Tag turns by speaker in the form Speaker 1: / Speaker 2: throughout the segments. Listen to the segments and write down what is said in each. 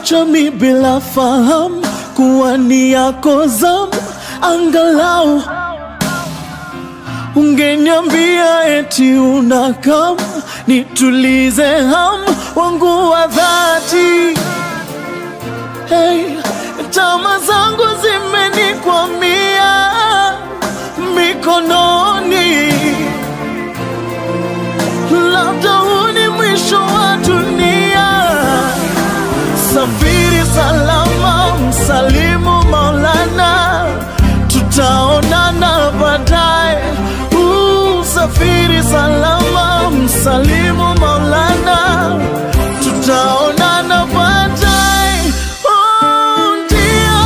Speaker 1: Ukaniacha mi bila fahamu kuwa ni yako zamu, angalau ungeniambia eti unakam nitulize hamu wangu wa dhati. Hey, tama zangu zimenikwamia mikononi, labda huu ni mwisho wa dunia. Safiri salama, msalimu Maulana, tutaonana baadaye. Uh, Safiri salama, msalimu Maulana, tutaonana baadaye. Oh, ndio.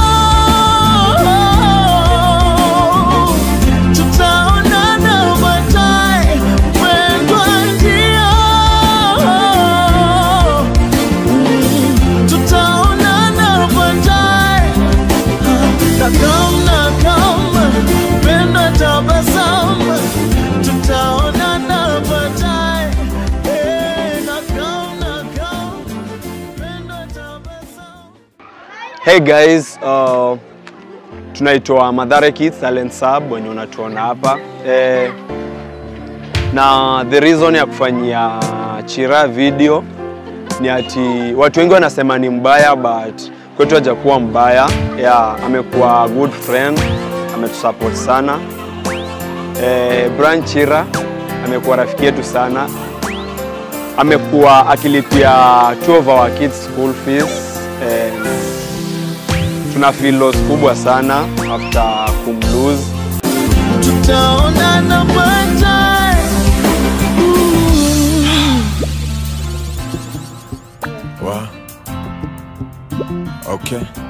Speaker 1: Tutaonana baadaye, mpendwa, ndio. Tutaonana baadaye. Nakam, nakam, penda tabasamu. Tutaonana baadaye. Eh, nakam, nakam, penda tabasamu.
Speaker 2: Hey guys, uh, tunaitwa Madhare Kids Talent Sub wenye unatuona hapa eh, na the reason ya kufanyia Chira video ni ati watu wengi wanasema ni mbaya but kwetu hajakuwa mbaya. Yeah, amekuwa good friend, ametusupport sana. Eh, Brian Chira amekuwa rafiki yetu sana, amekuwa akilipia two of our kids school fees eh, tuna feel loss kubwa sana after kumlose
Speaker 1: Tutaonana baadaye.
Speaker 3: Wow. Okay.